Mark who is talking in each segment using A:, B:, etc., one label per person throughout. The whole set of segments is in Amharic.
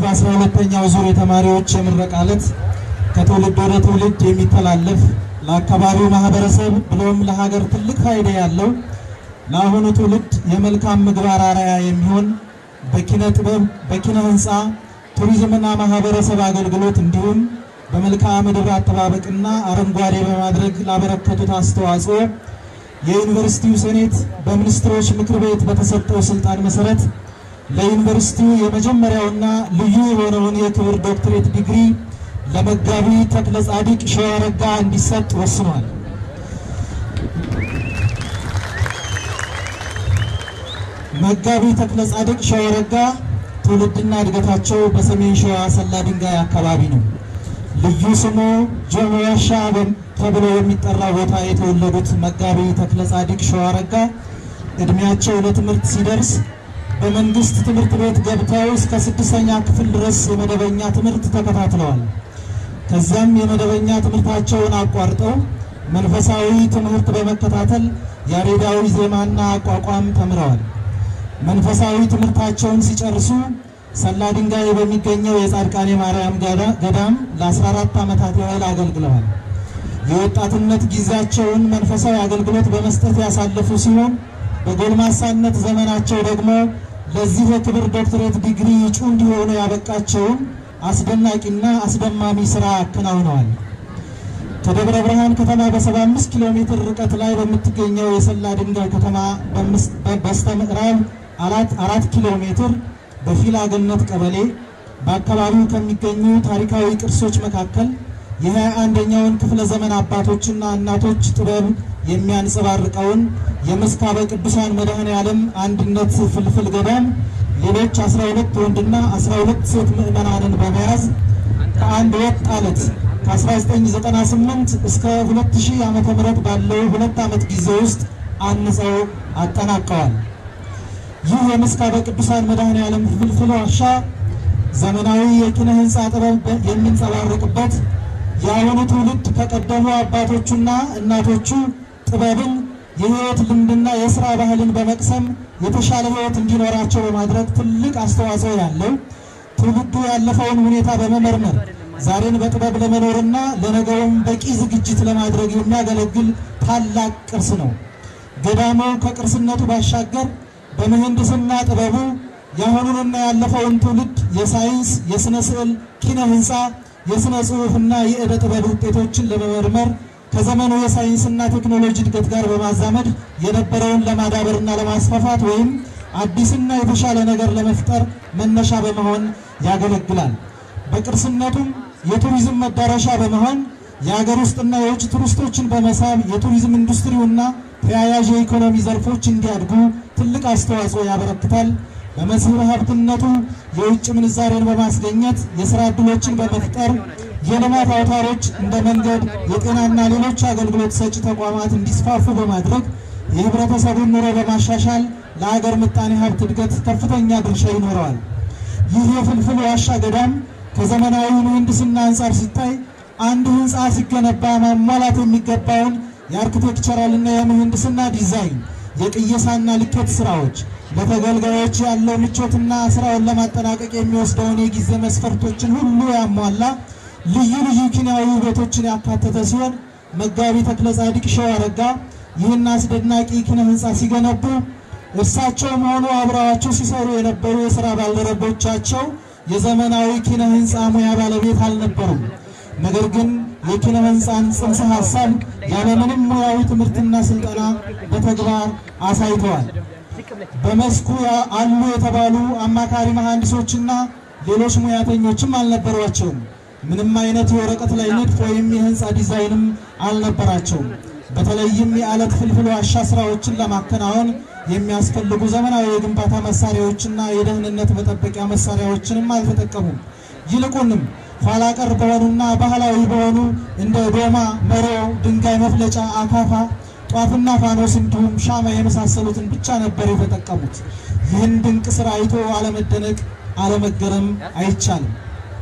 A: አስራ ሁለተኛው ዙር የተማሪዎች የምረቃ ዕለት ከትውልድ ወደ ትውልድ የሚተላለፍ ለአካባቢው ማህበረሰብ ብሎም ለሀገር ትልቅ ፋይዳ ያለው ለአሁኑ ትውልድ የመልካም ምግባር አርአያ የሚሆን በኪነ ጥበብ፣ በኪነ ህንፃ፣ ቱሪዝምና ማህበረሰብ አገልግሎት እንዲሁም በመልክዓ ምድር አጠባበቅና አረንጓዴ በማድረግ ላበረከቱት አስተዋጽኦ የዩኒቨርሲቲው ሴኔት በሚኒስትሮች ምክር ቤት በተሰጠው ስልጣን መሰረት ለዩኒቨርሲቲው የመጀመሪያውና ልዩ የሆነውን የክብር ዶክትሬት ዲግሪ ለመጋቢ ተክለ ጻዲቅ ሸዋረጋ እንዲሰጥ ወስኗል። መጋቢ ተክለ ጻዲቅ ሸዋረጋ ትውልድና እድገታቸው በሰሜን ሸዋ ሰላ ድንጋይ አካባቢ ነው። ልዩ ስሙ ጆሞ ዋሻ ተብሎ የሚጠራ ቦታ የተወለዱት መጋቢ ተክለ ጻዲቅ ሸዋረጋ እድሜያቸው ለትምህርት ሲደርስ በመንግስት ትምህርት ቤት ገብተው እስከ ስድስተኛ ክፍል ድረስ የመደበኛ ትምህርት ተከታትለዋል። ከዚያም የመደበኛ ትምህርታቸውን አቋርጠው መንፈሳዊ ትምህርት በመከታተል ያሬዳዊ ዜማና አቋቋም ተምረዋል። መንፈሳዊ ትምህርታቸውን ሲጨርሱ ሰላ ድንጋይ በሚገኘው የጻድቃኔ ማርያም ገዳም ለ14 ዓመታት ያህል አገልግለዋል። የወጣትነት ጊዜያቸውን መንፈሳዊ አገልግሎት በመስጠት ያሳለፉ ሲሆን በጎልማሳነት ዘመናቸው ደግሞ ለዚህ የክብር ዶክትሬት ዲግሪ እጩ እንዲሆኑ ያበቃቸውን አስደናቂና አስደማሚ ስራ አከናውነዋል። ከደብረ ብርሃን ከተማ በ75 ኪሎ ሜትር ርቀት ላይ በምትገኘው የሰላ ድንጋይ ከተማ በስተ ምዕራብ አራት ኪሎ ሜትር በፊላ ገነት ቀበሌ በአካባቢው ከሚገኙ ታሪካዊ ቅርሶች መካከል የሃያ አንደኛውን ክፍለ ዘመን አባቶችና እናቶች ጥበብ የሚያንጸባርቀውን የምስካበ ቅዱሳን መድኃኔ ዓለም አንድነት ፍልፍል ገዳም ሌሎች 12 ወንድና 12 ሴት ምዕመናንን በመያዝ ከአንድ ወጥ አለት ከ1998 እስከ 2000 ዓ.ም ባለው ሁለት ዓመት ጊዜ ውስጥ አንጸው አጠናቀዋል። ይህ የምስካበ ቅዱሳን መድኃኔ ዓለም ፍልፍል ዋሻ ዘመናዊ የኪነ ህንፃ ጥበብ የሚንጸባረቅበት የአሁኑ ትውልድ ከቀደሙ አባቶቹና እናቶቹ ጥበብን የህይወት ልምድና የስራ ባህልን በመቅሰም የተሻለ ህይወት እንዲኖራቸው በማድረግ ትልቅ አስተዋጽኦ ያለው ትውልዱ ያለፈውን ሁኔታ በመመርመር ዛሬን በጥበብ ለመኖርና ለነገውም በቂ ዝግጅት ለማድረግ የሚያገለግል ታላቅ ቅርስ ነው። ገዳሙ ከቅርስነቱ ባሻገር በምህንድስና ጥበቡ የአሁኑንና ያለፈውን ትውልድ የሳይንስ፣ የሥነ ስዕል፣ ኪነ ህንፃ፣ የሥነ ጽሑፍና የዕደ ጥበብ ውጤቶችን ለመመርመር ከዘመኑ የሳይንስና ቴክኖሎጂ እድገት ጋር በማዛመድ የነበረውን ለማዳበርና ለማስፋፋት ወይም አዲስና የተሻለ ነገር ለመፍጠር መነሻ በመሆን ያገለግላል። በቅርስነቱም የቱሪዝም መዳረሻ በመሆን የሀገር ውስጥና የውጭ ቱሪስቶችን በመሳብ የቱሪዝም ኢንዱስትሪውና ተያያዥ የኢኮኖሚ ዘርፎች እንዲያድጉ ትልቅ አስተዋጽኦ ያበረክታል። በመስህብ ሀብትነቱ የውጭ ምንዛሬን በማስገኘት የስራ ዕድሎችን በመፍጠር የልማት አውታሮች እንደ መንገድ፣ የጤናና ሌሎች አገልግሎት ሰጪ ተቋማት እንዲስፋፉ በማድረግ የህብረተሰቡን ኑሮ በማሻሻል ለሀገር ምጣኔ ሀብት እድገት ከፍተኛ ድርሻ ይኖረዋል። ይህ የፍልፍል ዋሻ ገዳም ከዘመናዊ ምህንድስና አንጻር ሲታይ አንድ ህንፃ ሲገነባ ማሟላት የሚገባውን የአርኪቴክቸራልና የምህንድስና ዲዛይን፣ የቅየሳና ልኬት ስራዎች፣ ለተገልጋዮች ያለው ምቾትና ስራውን ለማጠናቀቅ የሚወስደውን የጊዜ መስፈርቶችን ሁሉ ያሟላ ልዩ ልዩ ኪናዊ ውበቶችን ያካተተ ሲሆን መጋቢ ተክለ ጻዲቅ ሸዋረጋ ይህን አስደናቂ ኪነ ህንፃ ሲገነቡ እርሳቸውም ሆኑ አብረዋቸው ሲሰሩ የነበሩ የሥራ ባልደረቦቻቸው የዘመናዊ ኪነ ህንፃ ሙያ ባለቤት አልነበሩም። ነገር ግን የኪነ ህንፃን ጽንሰ ሀሳብ ያለምንም ሙያዊ ትምህርትና ስልጠና በተግባር አሳይተዋል። በመስኩ አሉ የተባሉ አማካሪ መሐንዲሶችና ሌሎች ሙያተኞችም አልነበሯቸውም። ምንም አይነት የወረቀት ላይ ንድፍ ወይም የህንፃ ዲዛይንም አልነበራቸውም። በተለይም የአለት ፍልፍል ዋሻ ስራዎችን ለማከናወን የሚያስፈልጉ ዘመናዊ የግንባታ መሳሪያዎችና የደህንነት መጠበቂያ መሳሪያዎችንም አልተጠቀሙም። ይልቁንም ኋላ ቀር በሆኑና ባህላዊ በሆኑ እንደ ዶማ፣ መሮ፣ ድንጋይ መፍለጫ፣ አካፋ፣ ጧፍና ፋኖስ እንዲሁም ሻማ የመሳሰሉትን ብቻ ነበር የተጠቀሙት። ይህን ድንቅ ስራ አይቶ አለመደነቅ፣ አለመገረም አይቻልም።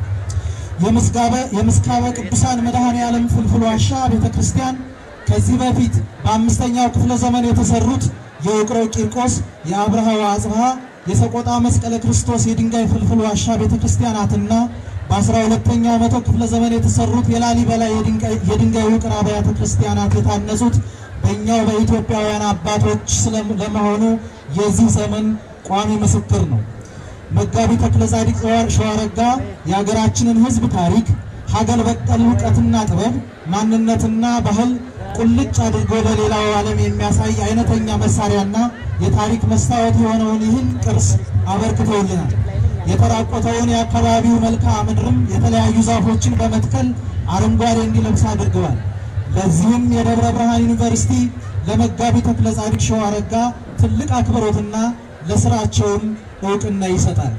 A: የምስካበ ቅዱሳን መድኃኔ ዓለም ፍልፍል ዋሻ ቤተ ክርስቲያን ከዚህ በፊት በአምስተኛው ክፍለ ዘመን የተሰሩት የውቅሮ ቂርቆስ፣ የአብርሃ ወአጽብሃ፣ የሰቆጣ መስቀለ ክርስቶስ የድንጋይ ፍልፍል ዋሻ ቤተ ክርስቲያናትና በአስራ ሁለተኛው መቶ ክፍለ ዘመን የተሰሩት የላሊበላ የድንጋይ ውቅር አብያተ ክርስቲያናት የታነጹት በእኛው በኢትዮጵያውያን አባቶች ለመሆኑ የዚህ ዘመን ቋሚ ምስክር ነው። መጋቢ ተክለ ጻዲቅ ሸዋረጋ የሀገራችንን ሕዝብ ታሪክ፣ ሀገር በቀል እውቀትና ጥበብ፣ ማንነትና ባህል ቁልጭ አድርጎ ለሌላው ዓለም የሚያሳይ አይነተኛ መሳሪያና የታሪክ መስታወት የሆነውን ይህን ቅርስ አበርክተውልናል። የተራቆተውን የአካባቢው መልክዓ ምድርም የተለያዩ ዛፎችን በመትከል አረንጓዴ እንዲለብስ አድርገዋል። ለዚህም የደብረ ብርሃን ዩኒቨርሲቲ ለመጋቢ ተክለ ጻዲቅ ሸዋረጋ ትልቅ አክብሮትና ለስራቸውም እውቅና ይሰጣል።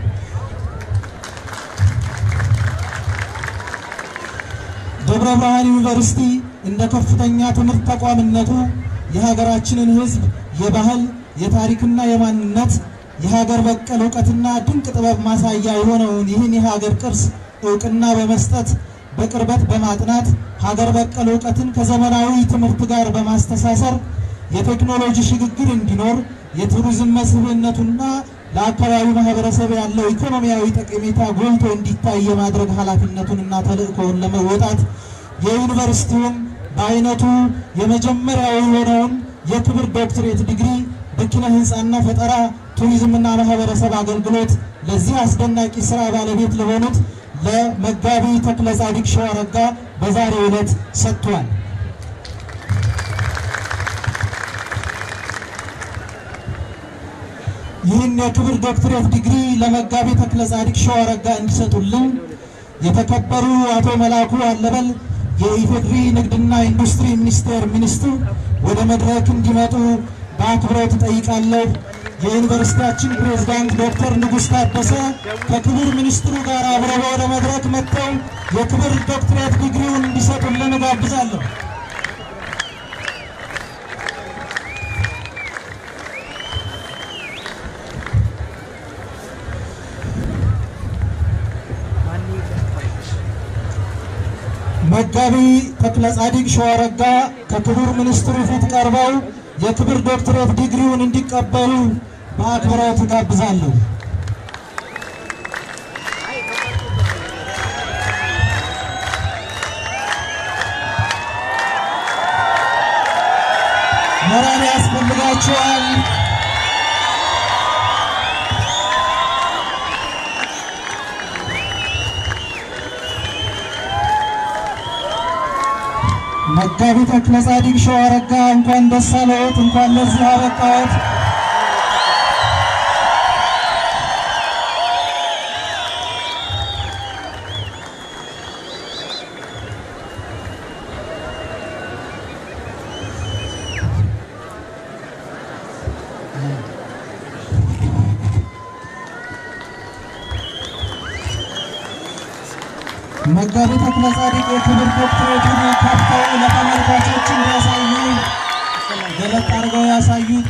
A: ደብረ ብርሃን ዩኒቨርሲቲ እንደ ከፍተኛ ትምህርት ተቋምነቱ የሀገራችንን ሕዝብ የባህል የታሪክና የማንነት የሀገር በቀል እውቀትና ድንቅ ጥበብ ማሳያ የሆነውን ይህን የሀገር ቅርስ እውቅና በመስጠት በቅርበት በማጥናት ሀገር በቀል እውቀትን ከዘመናዊ ትምህርት ጋር በማስተሳሰር የቴክኖሎጂ ሽግግር እንዲኖር የቱሪዝም መስህብነቱና ለአካባቢው ማህበረሰብ ያለው ኢኮኖሚያዊ ጠቀሜታ ጎልቶ እንዲታይ የማድረግ ኃላፊነቱንና ተልእኮውን ለመወጣት የዩኒቨርሲቲውም በአይነቱ የመጀመሪያው የሆነውን የክብር ዶክትሬት ዲግሪ በኪነ ህንፃና ፈጠራ ቱሪዝምና ማህበረሰብ አገልግሎት ለዚህ አስደናቂ ስራ ባለቤት ለሆኑት ለመጋቢ ተክለ ጻዲቅ ሸዋረጋ በዛሬው ዕለት ሰጥቷል። ይህን የክብር ዶክትሬት ዲግሪ ለመጋቢ ተክለ ጻዲቅ ሸዋረጋ እንዲሰጡልን የተከበሩ አቶ መላኩ አለበል የኢፌድሪ ንግድና ኢንዱስትሪ ሚኒስቴር ሚኒስትር ወደ መድረክ እንዲመጡ በአክብሮት እጠይቃለሁ። የዩኒቨርሲቲያችን ፕሬዝዳንት ዶክተር ንጉሥ ታደሰ ከክቡር ሚኒስትሩ ጋር አብረው ወደ መድረክ መጥተው የክብር ዶክትሬት ዲግሪውን እንዲሰጡልን እጋብዛለሁ። መጋቢ ተክለ ጻዲቅ ሸዋረጋ ከክቡር ሚኒስትሩ ፊት ቀርበው የክብር ዶክትሬት ዲግሪውን እንዲቀበሉ በአክብሮት እጋብዛለሁ። ሞራል ያስፈልጋቸዋል። መጋቢ ተክለ ጻዲቅ ሸዋረጋ እንኳን ደስ አለዎት፣ እንኳን ለዚህ አበቃዎት። መጋቢ ተክለ ጻዲቅ የክብር ዶክትሬቱን ከፍተው ለተመልካቾች እንዲያሳዩ ገለጥ አድርገው ያሳዩት።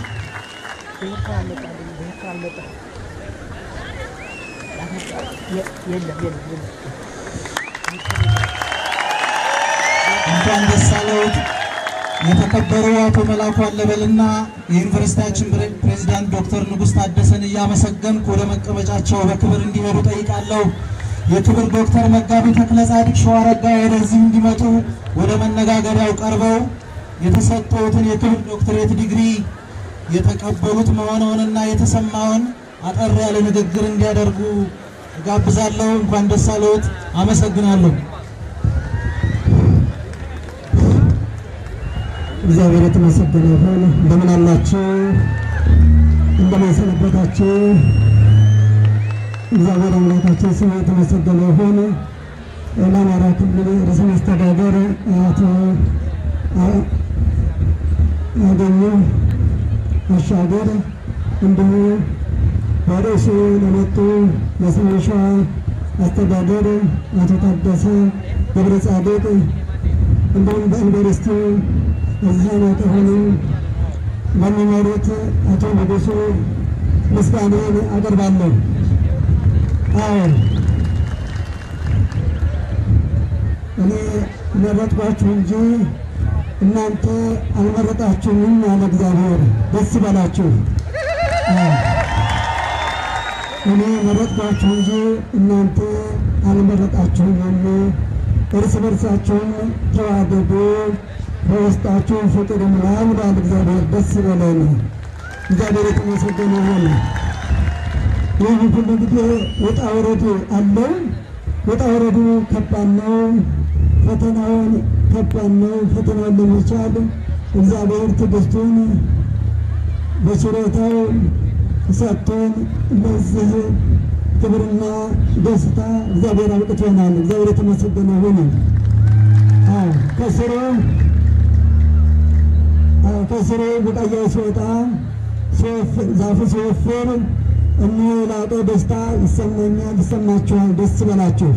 A: እንኳን ደስ አለዎት። የተከበሩ አቶ መላኩ አለበልና የዩኒቨርሲቲያችን ፕሬዚዳንት ዶክተር ንጉሥ ታደሰን እያመሰገንኩ ወደ መቀመጫቸው በክብር እንዲሄዱ ጠይቃለሁ። የክብር ዶክተር መጋቢ ተክለ ጻዲቅ ሸዋረጋ ወደዚህ እንዲመጡ ወደ መነጋገሪያው ቀርበው የተሰጠውትን የክብር ዶክትሬት ዲግሪ የተቀበሉት መሆኑንና የተሰማውን አጠር ያለ ንግግር እንዲያደርጉ እጋብዛለሁ። እንኳን ደስ አለዎት። አመሰግናለሁ።
B: እግዚአብሔር የተመሰገነ ይሁን። እንደምን አላችሁ? እንደምን ሰነበታችሁ? እግዚአብሔር አምላካችን ስሙ የተመሰገነ ይሁን። ለአማራ ክልል ርዕሰ መስተዳደር አቶ አገኘሁ አሻገር እንዲሁ በርዕሱ ለመጡ የሰሜን ሸዋ አስተዳደር አቶ ታደሰ ገብረ ጻድቅ እንዲሁም በዩኒቨርሲቲው እዚህ አይነት የሆኑ ለሚመሩት አቶ ንጉሱ ምስጋናን አቀርባለሁ። አዎ እኔ መረጥኳችሁ እንጂ እናንተ አልመረጣችሁም አለ እግዚአብሔር። ደስ ይበላችሁ። እኔ መረጥኳችሁ እንጂ እናንተ አልመረጣችሁም። እርስ በርሳችሁም ተዋደዱ፣ በውስጣችሁ ፍቅር ይሙላ ይላል እግዚአብሔር። ደስ ይበለን። እግዚአብሔር የተመሰገነ ይሁን። ይህ ሁሉ ጊዜ ውጣ ውረድ አለው። ውጣ ውረዱ ከባድ ነው። ፈተናውን ከባድ ነው። ፈተናውን ለመቻል እግዚአብሔር ትዕግስቱን በችሮታው ሰጥቶን ለዚህ ክብርና ደስታ እግዚአብሔር አብቅቶናል። እግዚአብሔር የተመሰገነ ይሁን። አዎ ከስሩ አዎ ከስሩ ቡቃያው ሲወጣ ዛፉ ሲወፍር እነ ላቀ ደስታ ይሰማኛል፣ ይሰማችኋል። ደስ ይበላችሁ።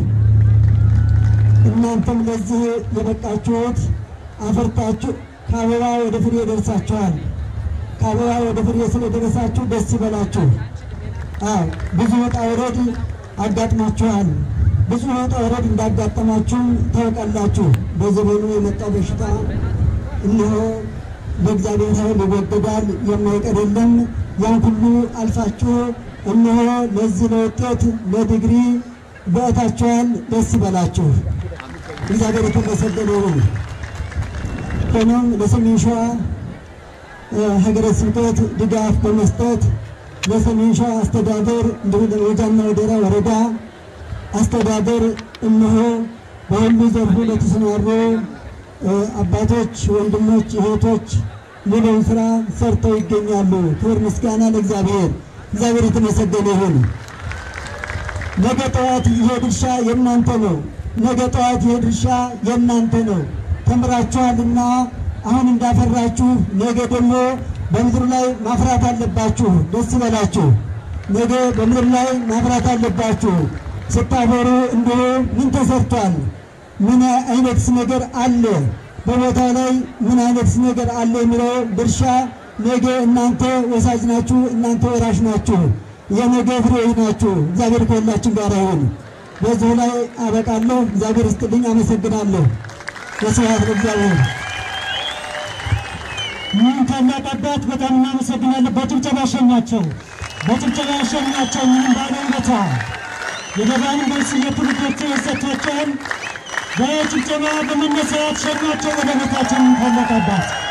B: እናንተም ለዚህ የበቃችሁት አፈርታችሁ ከአበባ ወደ ፍሬ ደርሳችኋል። ከአበባ ወደ ፍሬ ስለደረሳችሁ ደስ ይበላችሁ። አዎ ብዙ ውጣ ውረድ አጋጥማችኋል። ብዙ ውጣ ውረድ እንዳጋጠማችሁ ታውቃላችሁ። በዘመኑ የመጣው በሽታ እነሆ በእግዚአብሔር ኃይል ይወገዳል፣ የማይቀር የለም። ያን ሁሉ አልፋችሁ እነሆ ለዚህ ለውጤት ለዲግሪ በእታችኋል። ደስ ይበላችሁ። እግዚአብሔር የተመሰገነ ይሁን። ሆኖም ለሰሜን ሸዋ ሀገረ ስብከት ድጋፍ በመስጠት ለሰሜን ሸዋ አስተዳደር እንዲሁም ለወጃና ወደራ ወረዳ አስተዳደር እነሆ በሁሉ ዘርፉ ለተሰማሩ አባቶች፣ ወንድሞች፣ እህቶች ሙሉውን ስራ ሰርተው ይገኛሉ። ክብር ምስጋና ለእግዚአብሔር። እግዚአብሔር የተመሰገነ ይሁን። ነገ ጠዋት ይሄ ድርሻ የእናንተ ነው። ነገ ጠዋት ይሄ ድርሻ የእናንተ ነው። ተምራችኋልና አሁን እንዳፈራችሁ ነገ ደግሞ በምድር ላይ ማፍራት አለባችሁ። ደስ ይበላችሁ። ነገ በምድር ላይ ማፍራት አለባችሁ። ስታፈሩ እንዲሁ ምን ተሰርቷል? ምን አይነትስ ነገር አለ? በቦታው ላይ ምን አይነትስ ነገር አለ የሚለው ድርሻ ነገ እናንተ ወሳጅ ናችሁ፣ እናንተ ወራሽ ናችሁ፣ የነገ ፍሬዎች ናችሁ። እግዚአብሔር ከሁላችን ጋር ይሁን። በዚሁ ላይ አበቃለሁ። እግዚአብሔር ይስጥልኝ። አመሰግናለሁ። ወስብሐት ለእግዚአብሔር።
C: ይህን ታላቅ አባት በጣም እናመሰግናለን። በጭብጨባ ሸኛቸው፣ በጭብጨባ ሸኛቸው። ምንም ባለ ውለታ የደባን መልስ የትውልዶች የሰጥቷቸውን በጭብጨባ በመነሳት ሸኟቸው ወደ ቤታችን ታላቅ አባት